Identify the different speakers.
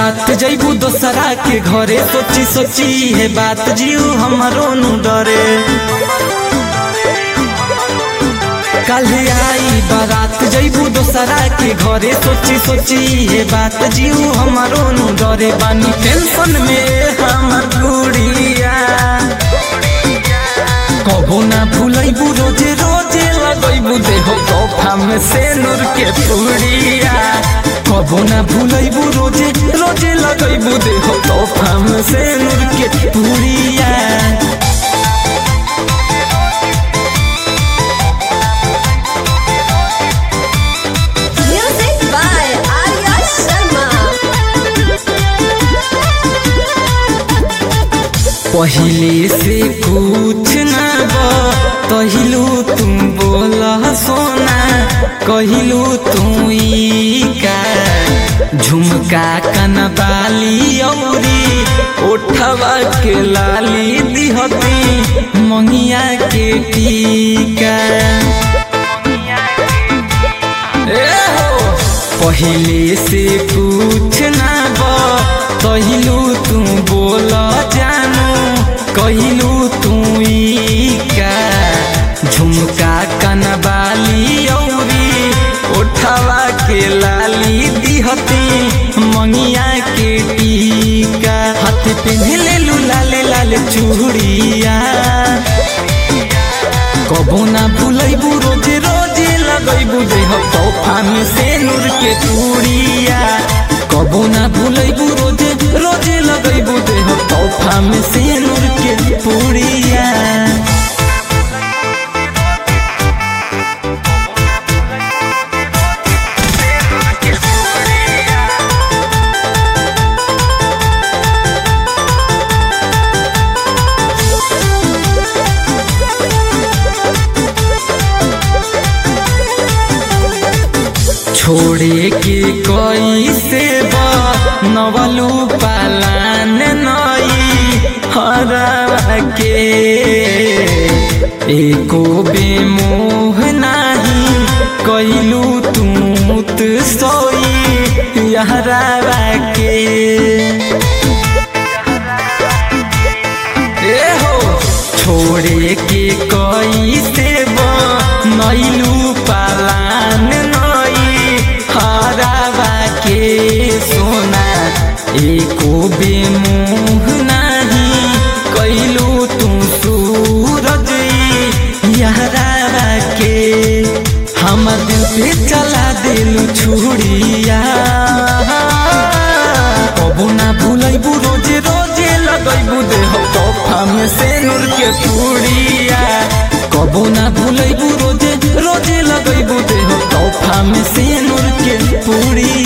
Speaker 1: बारात जैबू दोसरा के घरे सोची सोची है बात जीव हमरो नु डरे कल आई बारात जैबू दोसरा के घरे सोची सोची है बात जीव हमरो नु डरे बानी टेंशन में हमर गुड़िया कबो ना भूलैबू रोजे रोजे लगैबू देहो तोहफा में से नूर के पुड़िया कबो ना भूलैबू रोजे रोजे लगैबू देहो तोहफा में से नूर के पुड़िया
Speaker 2: Music by Arya Sharma.
Speaker 1: पहिले से कुछ ना कहलू तुम बोला सोना कहलू तू ई का झुमका कनबाली औरी ओठवा के लाली दिहती मंगिया के टीका ए हो पहिले से कुछ ना कहलू तू बोल जानू कहलू तू ई का झुमका कनबाली औरी ओठवा के लाली दिहती मंगिया के टीका हाथ पे लेलू लाले लाले चूड़िया कबो ना भूलैबू रोजे रोजे लगैबू देह तोहफा में से नूर के चूड़िया कबो ना भूलैबू रोजे रोजे लगैबू देह तोहफा में से नूर के पूड़िया छोड़े के कोई से नवलू पालान नई हरा के एको बेमोह नाही कैलू तूत सोई यहरा के ए हो छोड़े के कोई से नैलू पालान नई हरावा के सोना एको बेमुह नाही कैलू तू सूरज यहरावा के हम दिल पे चला दिलू छुड़िया कबू ना भूलैबू रोजे रोजे लगैबू देह तोहफा में से नूर के पूड़िया कबू ना भूलैबू रोजे रोजे लगैबू देह तोहफा में से नूर के पूड़िया